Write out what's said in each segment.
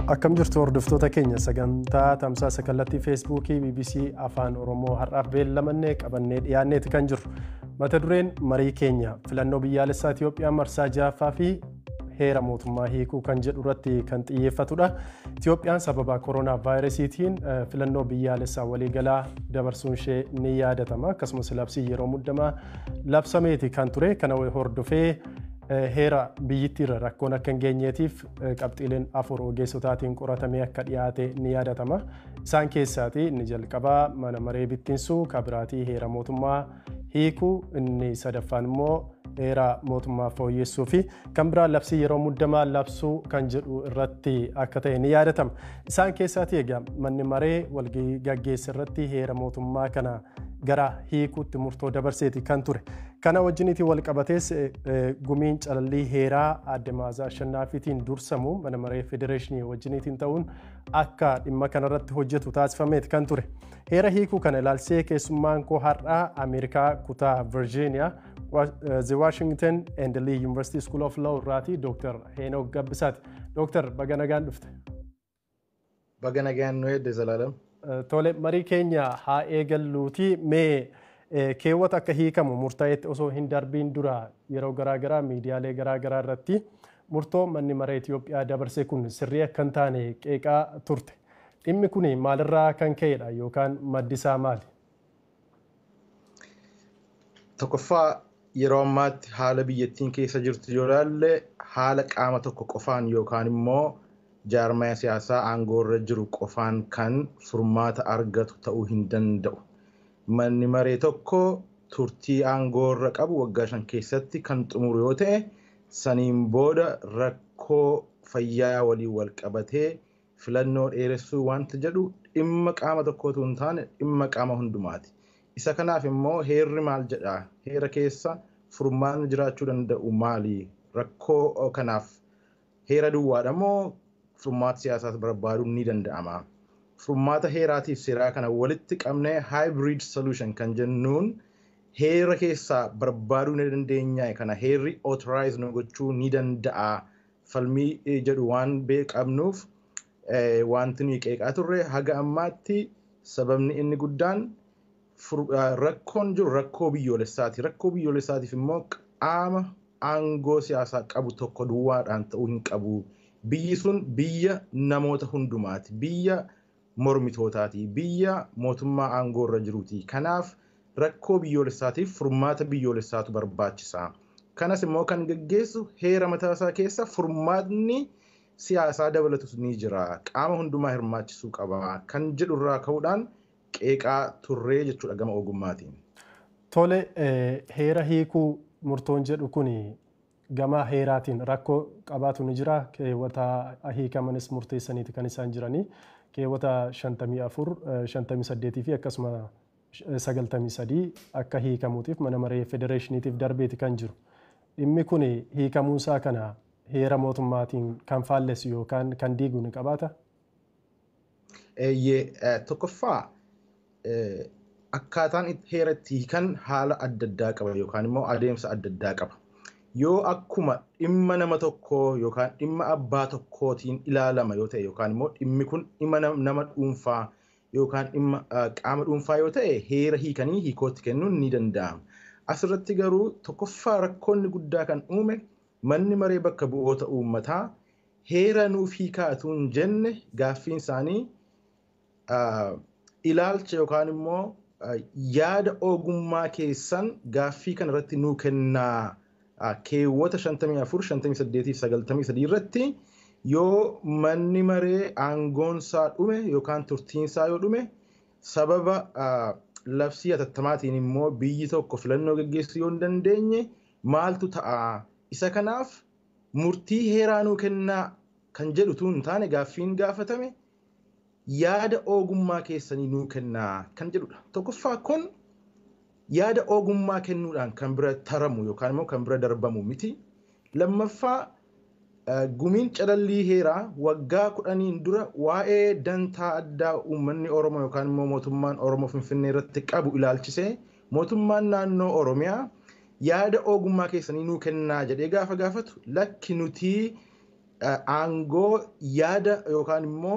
Akkam jirtu hordoftoota keenya sagantaa tamsaasa kallattii feesbuukii BBC Afaan Oromoo har'aaf beellamannee qabannee dhiyaanneeti kan jirru. Mata dureen marii keenya filannoo biyyaalessaa Itoophiyaa marsaa ja'affaa fi heera mootummaa hiikuu kan jedhu irratti kan xiyyeeffatudha. Itoophiyaan sababa koronaa vaayirasiitiin filannoo biyyaalessaa waliigalaa dabarsuun ishee ni yaadatama. Akkasumas labsii yeroo muddamaa labsameeti kan ture. Kana hordofee heera biyyittiirra rakkoon akka hin geenyeetiif qabxiileen afur ogeessotaatiin qoratamee akka dhiyaate ni yaadatama. Isaan keessaati inni jalqabaa mana maree bittinsuu kabiraatii heera mootummaa hiikuu inni sadaffaan immoo heera mootummaa fooyyessuu fi kan biraa labsii yeroo muddamaa labsuu kan jedhu irratti akka ta'e ni yaadatama. Isaan keessaati egaa manni maree walgahii gaggeessa irratti heera mootummaa kana gara hiikuutti murtoo dabarseeti kan ture. Kana wajjiniitiin wal qabatees gumiin calallii heeraa adde Maazaa Ashannaafiitiin dursamu mana maree federeeshinii wajjiniitiin ta'uun akka dhimma kanarratti hojjetu taasifameeti kan ture. Heera hiikuu kana ilaalsee keessummaan koo har'aa Ameerikaa kutaa Virgiiniyaa The Washington and Lee University School of Law irraati Dr. Heenok Gabbisaati. Dr. Baga nagaan dhufte. Baga nagaan nu hedde Zalaalam. Tole marii keenya haa eegalluuti mee keewwata akka hiikamu murtaa'etti osoo hin darbiin dura yeroo garaagaraa miidiyaalee garaagaraa irratti murtoo manni maree Itoophiyaa dabarse kun sirrii akka hin taane qeeqaa turte. Dhimmi kun maalirraa kan ka'edha yookaan maddi isaa maali? Tokkoffaa yeroo ammaatti haala biyyattiin keessa jirtu yoo ilaalle haala qaama tokko qofaan yookaan immoo jaarmaya siyaasaa aangoorra jiru qofaan kan furmaata argatu ta'uu hin danda'u. Manni maree tokko turtii aangoorra qabu waggaa shan keessatti kan xumuru yoo ta'e saniin booda rakkoo fayyaa waliin wal qabatee filannoo dheeressuu wanta jedhu dhimma qaama tokkootu hin taane dhimma qaama hundumaati. Isa kanaaf immoo heerri maal jedhaa? Heera keessa furmaanni jiraachuu danda'u maali? Rakkoo kanaaf heera duwwaadha moo furmaata siyaasaas barbaaduun ni danda'ama. Furmaata heeraatiif seeraa kana walitti qabnee hybrid solution kan jennuun heera keessaa barbaaduu ni dandeenya kana heerri authorize nu gochuu ni danda'a. Falmii jedhu waan beekamnuuf wanti nuyi qeeqaa turre haga ammaatti sababni inni guddaan rakkoon jiru rakkoo biyyoolessaati. Rakkoo biyyoolessaatiif immoo qaama aangoo siyaasaa qabu tokko duwwaadhaan ta'uu hin qabu. Biyyi sun biyya namoota hundumaati. Biyya mormitootaati. Biyya mootummaa aangoo irra jiruuti. Kanaaf rakkoo biyyoolessaatiif furmaata biyyoolessaatu barbaachisa. Kanas immoo kan gaggeessu heera mataasaa keessa furmaatni siyaasaa dabalatus ni jira. Qaama hundumaa hirmaachisuu qaba. Kan jedhu irraa ka'uudhaan qeeqaa turree jechuudha gama ogummaatiin. Tole heera hiikuu murtoon jedhu kuni gama heeraatiin rakkoo qabaatu ni jira. Keewwata hiikamanis murteessaniiti kan isaan jiranii. Keewwata 54, 58 fi akkasuma 93 akka hiikamuutiif mana maree federeeshiniitiif darbeeti kan jiru. Dhimmi kun hiikamuusaa kana heera mootummaatiin kan faallessu yookaan kan diigu ni qabaata? Tokkoffaa akkaataan heera itti hiikan haala adda addaa qaba yookaan immoo adeemsa adda addaa qaba. Yoo akkuma dhimma nama tokkoo yookaan dhimma abbaa tokkootiin ilaalama yoo ta'e yookaan immoo dhimmi kun dhimma nama dhuunfaa yookaan dhimma qaama dhuunfaa yoo ta'e heera hiikanii hiikootti kennuun ni danda'ama. Asirratti garuu tokkoffaa rakkoonni guddaa kan uume manni maree bakka bu'oota uummataa heera nuuf hiikaatu hin jenne gaaffiin isaanii ilaalcha yookaan immoo yaada ogummaa keessan gaaffii kana irratti nuu kennaa keewwata 54, 58 fi 93 irratti yoo manni maree aangoonsaa dhume yookaan turtiinsaa yoo dhume sababa labsii hatattamaatiin immoo biyyi tokko filannoo gaggeessuu yoo hin dandeenye maaltu ta'a? Isa kanaaf murtii heeraa nuu kennaa kan jedhutu hin taane gaaffiin gaafatame yaada ogummaa keessanii nuu kennaa kan jedhudha. Tokkoffaa kun yaada ogummaa kennuudhaan kan bira taramu yookaan immoo kan bira darbamu miti. Lammaffaa gumiin calallii heeraa waggaa kudhaniin dura waa'ee dantaa addaa uummanni Oromoo yookaan immoo mootummaan Oromoo Finfinnee irratti qabu ilaalchisee mootummaan naannoo Oromiyaa yaada ogummaa keessanii nuu kennaa jedhee gaafa gaafatu lakki nutii aangoo yaada yookaan immoo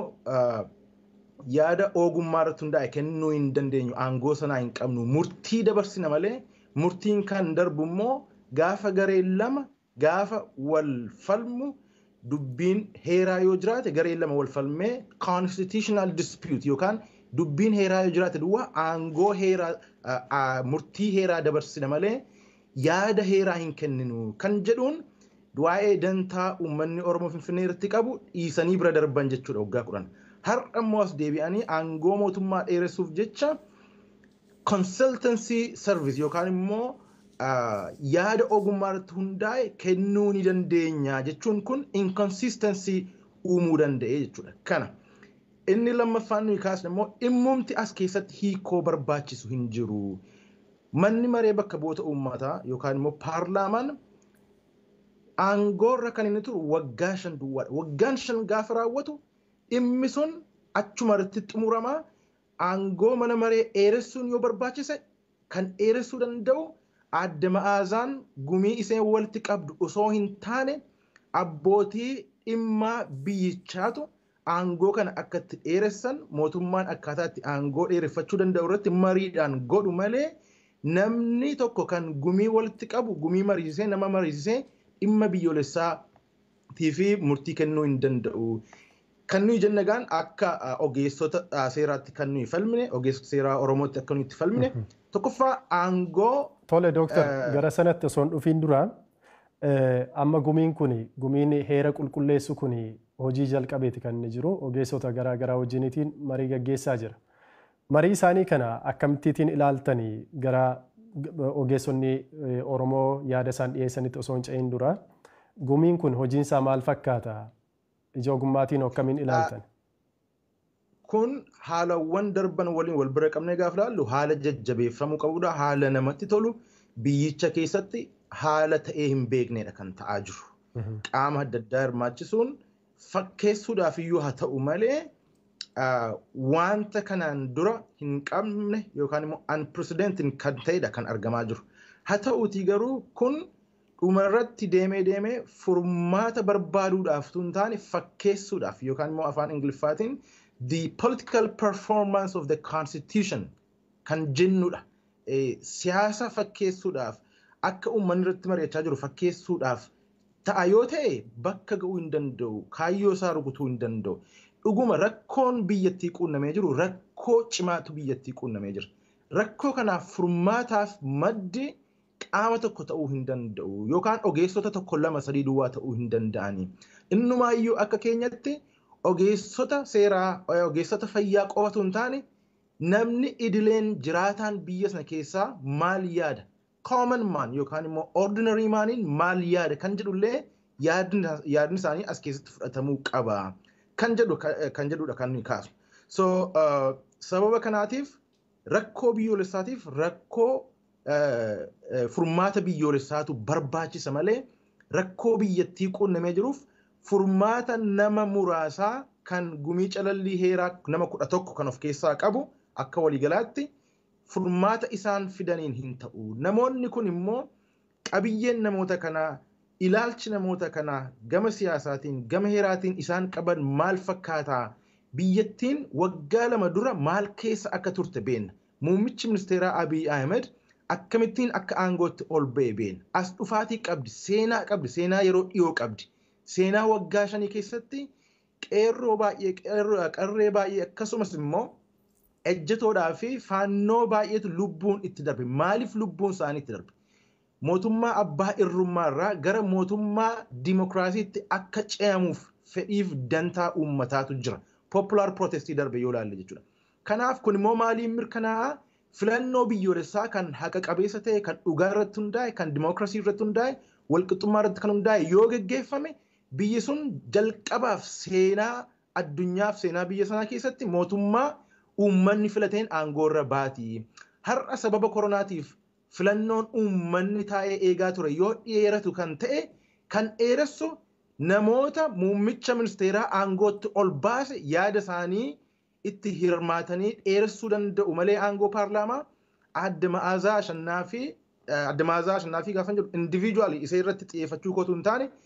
yaada ogummaa irratti hundaa'e kennuu hin dandeenyu aangoo sanaa hin qabnu murtii dabarsina malee murtiin kan darbu immoo gaafa gareen lama gaafa wal falmu dubbiin heeraa yoo jiraate gareen lama wal falmee constitutional dispute yookaan dubbiin heeraa yoo jiraate duwwaa aangoo heeraa murtii heeraa dabarsina malee yaada heeraa hin kenninu kan jedhuun waa'ee dantaa uummanni Oromoo Finfinnee irratti qabu dhiisanii bira darban jechuudha waggaa kudhan. Har'a immoo as deebi'anii aangoo mootummaa dheeressuuf jecha consultancy service yookaan immoo yaada ogummaa irratti hundaa'e kennuu ni dandeenya jechuun kun inconsistency uumuu danda'e jechuudha. Kana inni lammaffaan nuyi kaasne immoo dhimmumti as keessatti hiikoo barbaachisu hin jiru. Manni maree bakka bu'oota uummataa yookaan immoo paarlaamaan aangoorra kan inni turu waggaa shan duwwaadha. Waggaan shan gaafa raawwatu dhimmi sun achuma irratti xumuramaa aangoo mana maree dheeressuun yoo barbaachise kan dheeressuu danda'u adda ma'aazaan gumii iseen walitti qabdu osoo hin taane abbootii dhimmaa biyyichaatu aangoo kana akka itti dheeressan mootummaan akkaataa itti aangoo dheereffachuu danda'u irratti mariidhaan godhu malee namni tokko kan gumii walitti qabu gumii mariisisee nama mariisisee dhimma biyyoolessaatii fi murtii kennuu hin danda'u. Kan nuyi jennagaan akka ogeessota seeraatti kan nuyi falmine ogeessota seeraa Oromootti akka nuyi itti falmine tokkoffaa aangoo. Tole dooktar gara sanatti osoo hin dhufiin dura amma gumiin kun gumiin heera qulqulleessu kun hojii jalqabeeti kan inni jiru ogeessota garaa garaa wajjiniitiin marii gaggeessaa jira. Marii isaanii kana akkamittiin ilaaltanii gara ogeessonni Oromoo yaada isaan dhiyeessanitti osoo hin ce'in dura gumiin kun hojiinsaa maal fakkaata? Ija ogummaatiin akkamiin ilaaltan? Kun haalawwan darban waliin wal bira qabnee gaafa ilaallu haala jajjabeeffamuu qabudha. Haala namatti tolu biyyicha keessatti haala ta'ee hin beeknedha kan ta'aa jiru. Qaama adda addaa hirmaachisuun fakkeessuudhaaf iyyuu haa ta'u malee wanta kanaan dura hin qabne yookaan immoo unprecedented kan ta'edha kan argamaa jiru. Haa ta'uutii garuu kun dhumarratti deemee deemee furmaata barbaaduudhaaf tun taane fakkeessuudhaaf yookaan immoo afaan ingiliffaatiin the political performance of the constitution kan jennudha. Siyaasa fakkeessuudhaaf akka uummanni irratti mari'achaa jiru fakkeessuudhaaf ta'a yoo ta'e bakka ga'uu hin danda'u kaayyoo isaa rukutuu hin danda'u. dhuguma rakkoon biyyattii quunnamee jiru rakkoo cimaatu biyyattii quunnamee jira. Rakkoo kanaaf furmaataaf maddi qaama tokko ta'uu hin danda'u yookaan ogeessota tokko lama sadii duwwaa ta'uu hin danda'ani. Innumaayyuu akka keenyatti ogeessota seeraa ogeessota fayyaa qofatu hin taane namni idileen jiraataan biyya sana keessaa maal yaada? Common man yookaan immoo ordinary maniin maal yaada kan jedhullee yaadni isaanii as keessatti fudhatamuu qaba. kan jedhu kan jedhudha kan nuyi kaasu. So sababa kanaatiif rakkoo biyyoolessaatiif rakkoo furmaata biyyoolessaatu barbaachisa malee rakkoo biyyattii quunnamee jiruuf furmaata nama muraasaa kan gumii calallii heeraa nama kudha tokko kan of keessaa qabu akka waliigalaatti furmaata isaan fidaniin hin ta'u. Namoonni kun immoo qabiyyeen namoota kanaa ilaalchi namoota kanaa gama siyaasaatiin gama heeraatiin isaan qaban maal fakkaataa biyyattiin waggaa lama dura maal keessa akka turte beenna muummichi ministeeraa abiy ahmed akkamittiin akka aangootti ol ba'e beenna as dhufaatii qabdi seenaa qabdi seenaa yeroo dhiyoo qabdi seenaa waggaa shanii keessatti qeerroo baay'ee qarree baay'ee akkasumas immoo ejjetoodhaa fi faannoo baay'eetu lubbuun itti darbe maaliif lubbuun isaanii itti darbe mootummaa abbaa irrummaa irraa gara mootummaa dimokiraasiitti akka ce'amuuf fedhiif dantaa uummataatu jira. Popular protestii darbe yoo ilaalle jechuudha. Kanaaf kun immoo maaliin mirkanaa'a? Filannoo biyyoolessaa kan haqa qabeessa ta'e, kan dhugaa irratti hundaa'e, kan dimokiraasii irratti hundaa'e, walqixxummaa irratti kan hundaa'e yoo geggeeffame biyyi sun jalqabaaf seenaa addunyaaf seenaa biyya sanaa keessatti mootummaa uummanni filateen aangoo irra baati. Har'a sababa koronaatiif filannoon uummanni taa'ee eegaa ture yoo dheeratu kan ta'e kan dheeressu namoota muummicha ministeeraa aangootti ol baase yaada isaanii itti hirmaatanii dheeressuu danda'u malee aangoo paarlaamaa adda ma'aazaa ashannaa fi adda ma'aazaa ashannaa fi gaafa jedhu indiviijuwaalii isee irratti xiyyeeffachuu kootu hin taane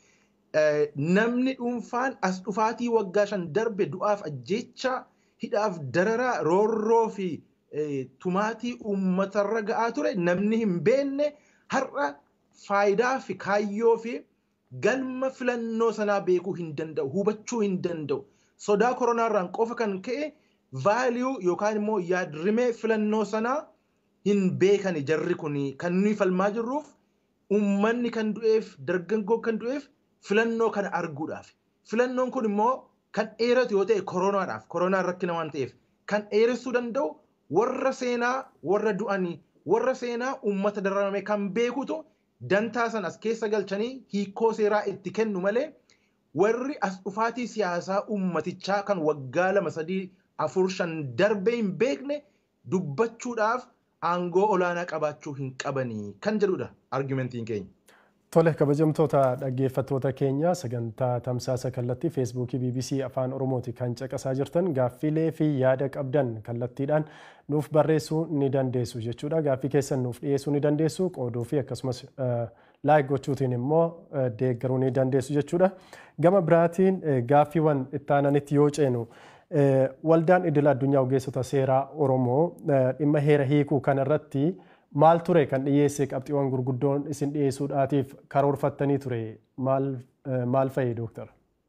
namni dhuunfaan as dhufaatii waggaa shan darbe du'aaf ajjecha hidhaaf dararaa roorroo fi tumaatii uummatarra ga'aa ture namni hin beekne har'a faayidaa fi kaayyoo fi galma filannoo sanaa beekuu hin danda'u hubachuu hin danda'u sodaa koronaarraan qofa kan ka'e vaaliyuu yookaan immoo yaadrimee filannoo sanaa hin beekani jarri kun kan nuyi falmaa jirruuf uummanni kan du'eef dargaggoo kan du'eef filannoo kana arguudhaaf filannoon kun immoo kan dheeratu yoo ta'e koronaadhaaf koronaan rakkina waan ta'eef kan dheeressuu danda'u warra seenaa warra du'anii warra seenaa uummata dararame kan beekutu dantaa san as keessa galchanii hiikoo seeraa itti kennu malee warri as dhufaatii siyaasaa uummatichaa kan waggaa lama sadii afur shan darbee hin beekne dubbachuudhaaf aangoo olaanaa qabaachuu hin qabanii kan jedhudha argumentiin keenya. Tole kabajamtoota dhaggeeffattoota keenya sagantaa tamsaasa kallattii feesbuukii BBC afaan oromooti kan caqasaa jirtan gaaffilee fi yaada qabdan kallattiidhaan nuuf barreessuu ni dandeessu jechuudha. Gaaffii keessan nuuf dhiyeessuu ni dandeessu qooduu fi akkasumas laayik gochuutiin immoo deeggaruu ni dandeessu jechuudha. Gama biraatiin gaaffiiwwan ittaananitti yoo ceenu waldaan idil addunyaa ogeessota seeraa oromoo dhimma heera hiikuu kanarratti maal ture kan dhiyeesse qabxiiwwan gurguddoon isin dhiyeessuudhaatiif karoorfattanii ture maal fa'i dooktar?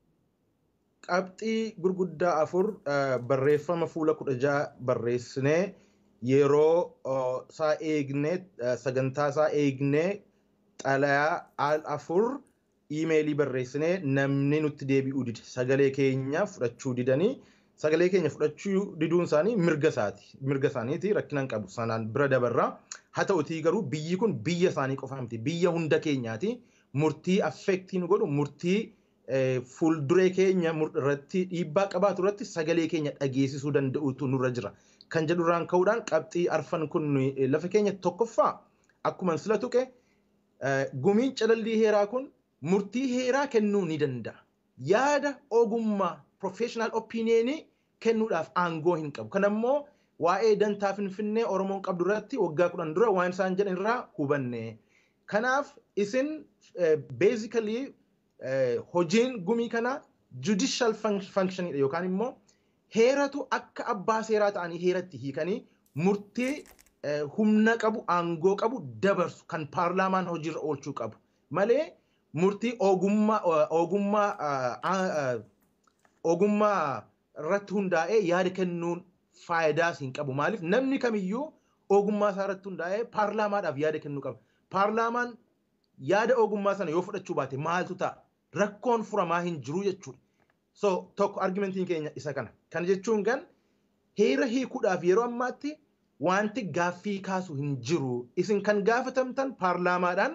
Qabxii gurguddaa afur barreeffama fuula kudha ja'a barreessinee yeroo isaa eegnee sagantaa isaa eegnee xalayaa al afur iimeelii barreessinee namni nutti deebi'uu dide sagalee keenya fudhachuu didanii sagalee keenya fudhachuu diduun isaanii mirga isaati mirga isaaniiti rakkina hin qabu sanaan bira dabarraa haa ta'utii garuu biyyi kun biyya isaanii qofa miti biyya hunda keenyaati murtii affeektii nu godhu murtii fuulduree keenya irratti dhiibbaa qabaatu irratti sagalee keenya dhageessisuu danda'utu nurra jira kan jedhurraan ka'uudhaan qabxii arfan kun lafa keenya tokkoffaa akkuma sila tuqe gumiin calallii heeraa kun murtii heeraa kennuu ni danda'a yaada ogummaa professional opinion kennuudhaaf aangoo hin qabu. Kan ammoo waa'ee dantaa finfinnee Oromoon qabdu irratti waggaa kudhan dura waan isaan jedhan irraa hubanne. Kanaaf isin basically hojiin gumii kana judicial functionidha yookaan immoo heeratu akka abbaa seeraa ta'anii heeratti hiikanii murtii humna qabu aangoo qabu dabarsu kan paarlaamaan hojiirra oolchuu qabu malee murtii ogummaa ogummaa ogummaa irratti hundaa'ee yaada kennuun faayidaas hin qabu. Maaliif namni kamiyyuu ogummaa isaa irratti hundaa'ee paarlaamaadhaaf yaada kennuu qaba. Paarlaamaan yaada ogummaa sana yoo fudhachuu baate maaltu ta'a? Rakkoon furamaa hin jiru jechuudha. So tokko argumentiin keenya isa kana. Kana jechuun kan heera hiikuudhaaf yeroo ammaatti wanti gaaffii kaasu hin jiru. Isin kan gaafatamtan paarlaamaadhaan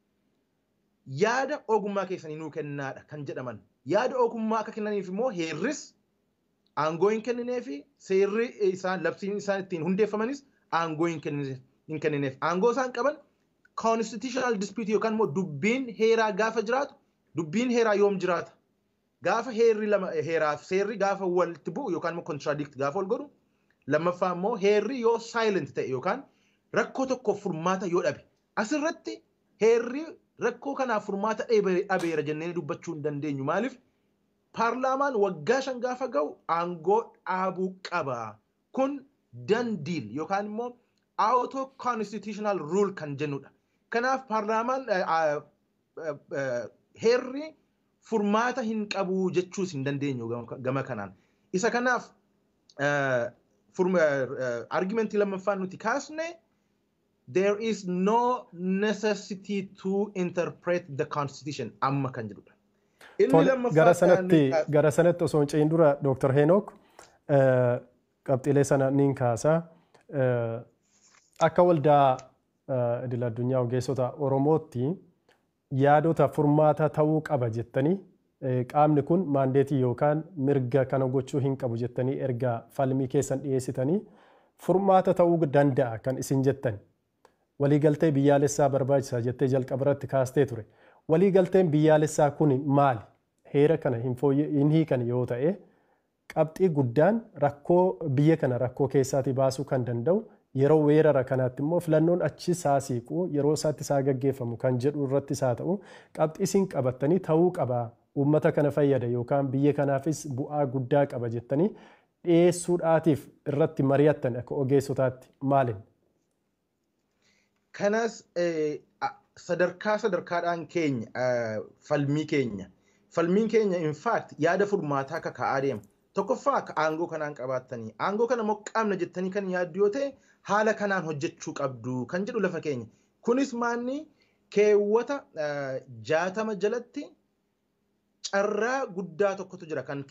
yaada ogummaa keessanii nuu kennaadha kan jedhaman. Yaada ogummaa akka kennaniif immoo heerris aangoo hin kennineefi seerri isaan labsiin isaan ittiin hundeeffamanis aangoo hin kennineef. Aangoo isaan qaban constitutional dispute yookaan immoo dubbiin heeraa gaafa jiraatu dubbiin heeraa yoom jiraata? Gaafa heerri lama heeraaf seerri gaafa walitti bu'u yookaan immoo contradict gaafa wal godhu lammaffaa immoo heerri yoo silent ta'e yookaan rakkoo tokkoof furmaata yoo dhabe asirratti heerri rakkoo kanaaf furmaata dhabeera jennee dubbachuu hin dandeenyu maaliif paarlaamaan waggaa shan gaafa ga'u aangoo dhaabuu qaba kun dandiil yookaan immoo auto constitutional rule kan jennudha kanaaf paarlaamaan heerri furmaata hin qabu jechuus hin dandeenyu gama kanaan isa kanaaf argumentii lammaffaan nuti kaasne there is no necessity to interpret the constitution amma kan jedhudha. Gara sanatti gara sanatti osoo hin ce'in dura Dr. Heenok qabxiilee sana niin kaasa. Akka waldaa idil addunyaa ogeessota Oromootti yaadota furmaata ta'uu qaba jettanii qaamni kun maandeetii yookaan mirga kana gochuu hin qabu jettanii erga falmii keessan dhiyeessitanii furmaata ta'uu danda'a kan isin jettan. waliigaltee biyyaalessaa barbaachisaa jettee jalqaba irratti kaastee ture. Waliigalteen biyyaalessaa kun maali? Heera kana hin hiikan yoo ta'e qabxii guddaan rakkoo biyya kana rakkoo keessaatii baasuu kan danda'u yeroo weerara kanaatti immoo filannoon achi isaa siiqu yeroo isaatti isaa gaggeeffamu kan jedhu irratti isaa ta'u qabxii isin qabattanii ta'uu qaba uummata kana fayyada yookaan biyya kanaafis bu'aa guddaa qaba jettanii dhiyeessuudhaatiif irratti mari'attan akka ogeessotaatti maalin? Kanas sadarkaa sadarkaadhaan keenya falmii keenya falmiin keenya in fact yaada furmaataa akka ka'aa deema. Tokkoffaa akka aangoo kanaan qabaattanii aangoo kana moqqaamna jettanii kan yaaddu yoo ta'e haala kanaan hojjechuu qabdu kan jedhu lafa keenya. Kunis maanni keewwata jaatama jalatti carraa guddaa tokkotu jira kan